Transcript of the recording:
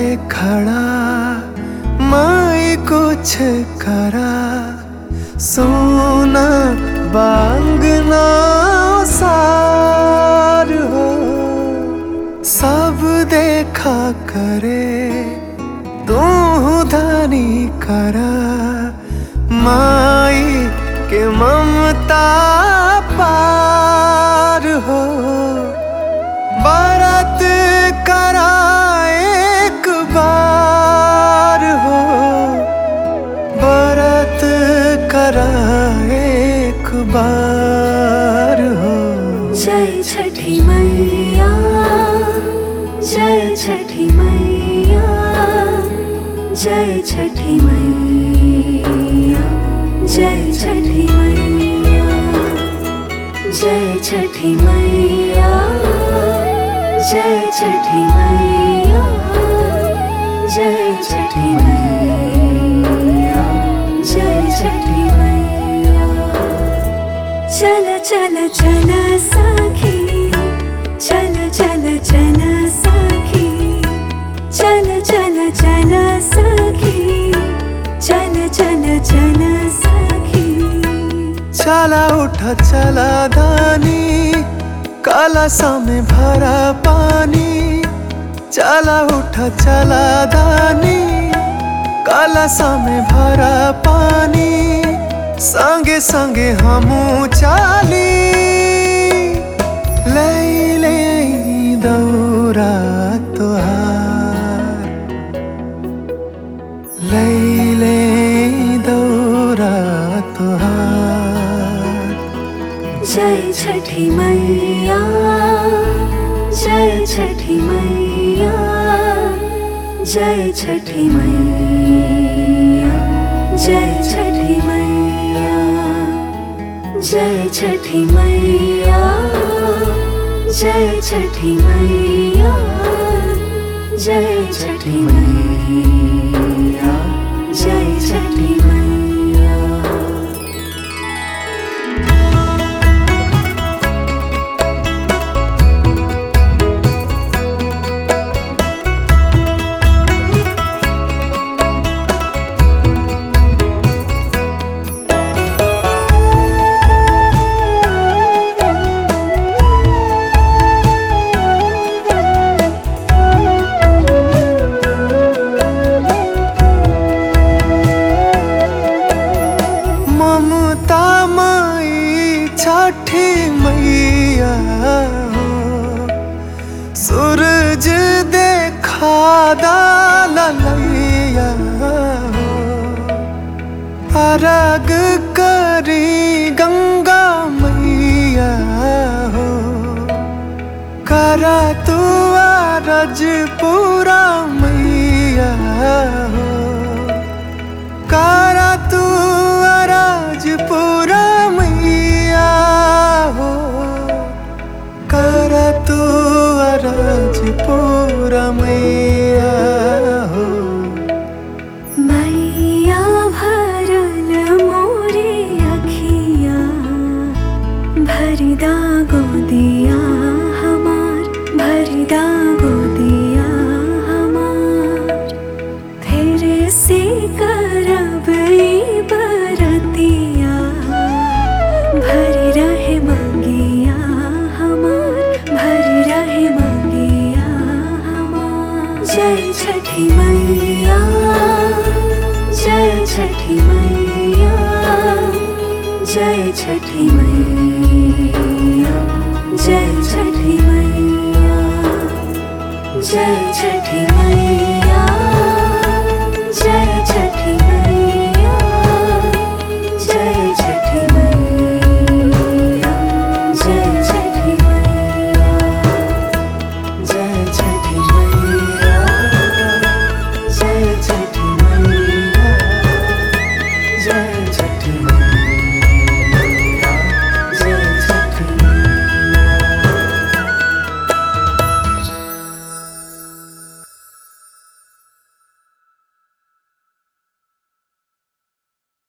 खड़ा माई कुछ करा सोना बांगना सार हो सब देखा करे तू धनी करा माई के ममता पार हो भारत करा एक बार हो भारत करा एक बार हो जय छठी मैया जय छठी मैया जय छठी मैया जय छठी मैया जय छठी मैया जय छठी मैया जय छठी मैया जय छठी मैया चल चल चल सखी चल चल चल सखी चल चल चल सखी चल चल चल सखी चला उठा चला धानी काला सामे भरा पानी चला उठा चला धानी काला सामे भरा पानी संगे संगे हमू चाली ले ले दौरा तुहार ले ले दौरा तुहार जय छठी मैया जय छठी मैया जय छठी मैया जय छठी मैया जय छठी मैया जय छठी मैया जय छठी मैया जय छठी मैया ममता माई छठी मैया हो सूरज देखा दालैया हो अरग करी गंगा मैया हो करा तू अरज पूरा मैया हो कारा तू अराज पूरा मैया हो कारा तू अराज पूरा मैया हो मैया भरल मोरे अखिया भरिदा गोदिया हमार भरिदा गोदिया हमार फिर से करब ई बरतिया भरी रहे मंगिया हमार भरी रहे मंगिया हमार जय छठी मैया जय छठी मैया जय छठी मैया जय छठी मैया जय छठी मैया